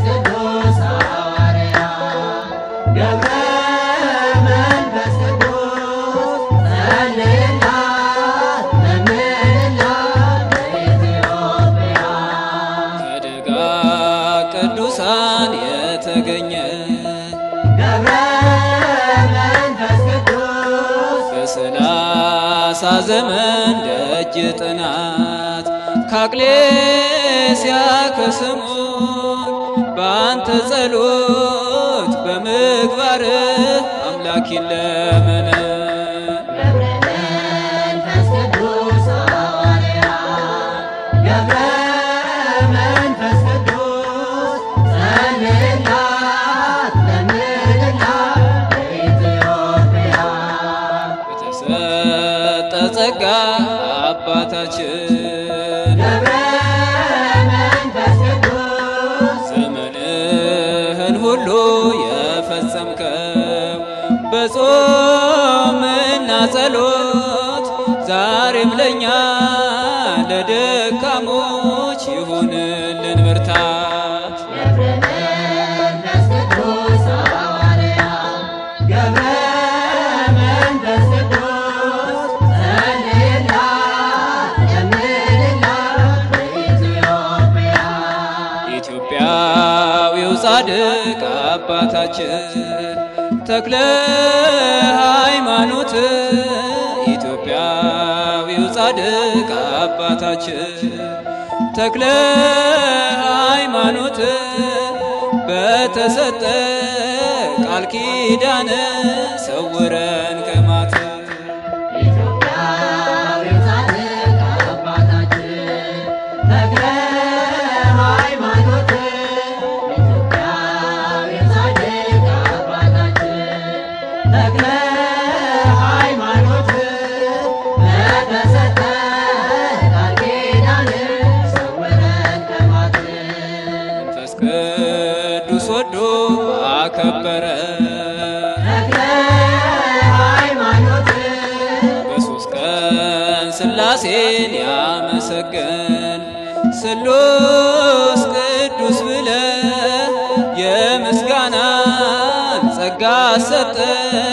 ቅዱስ ሐዋርያ ገብረ መንፈስ ቅዱስ ጸልይላት ለምንላት ለኢትዮጵያ ከደጋ ቅዱሳን የተገኘ ገብረ መንፈስ ቅዱስ በሰላሳ ዘመን ደጅ ጥናት ካቅሌስያ ከስሙ በአንተ ጸሎት በምግባር አምላክ ይለመን ገብረ መንፈስ ቅዱስ ሐዋርያ ገብረ መንፈስ ቅዱስ ጸልይላት ለምንላት ለኢትዮጵያ በተሰጠ ጸጋ አባታችን ገብረ መንፈስ ቅዱስ ዘመንህን ሁሉ የፈጸምከው በጾምና ጸሎት ዛሬም ለእኛ ለደካሞች ይሁንልን ብርታት። ገብረ መንፈስ ቅዱስ ሐዋርያ ገብረ መንፈስ ቅዱስ ጸልይላት ለምንላት ለኢትዮጵያ ኢትዮጵያዊው ጻድቅ አባታችን ተክለ ሃይማኖት ኢትዮጵያዊው ጻድቅ አባታችን ተክለ ሃይማኖት በተሰጠ ቃል ኪዳን ሰውረን ከማት ኢትዮጵያዊው ጻድቅ አባታችን ተክለ ሃይማኖት ኢትዮጵያዊው ጻድቅ አባታችን ተክለ ሃይማኖት በተሰጠ ቃል ኪዳን ሰውረን ከማት መንፈስ ቅዱስ ወዶ አከበረ ተክለ ሃይማኖት በሶስት ቀን ሥላሴን ያመሰገን ስሉስ ቅዱስ ብለ የምስጋናን ጸጋ ሰጠ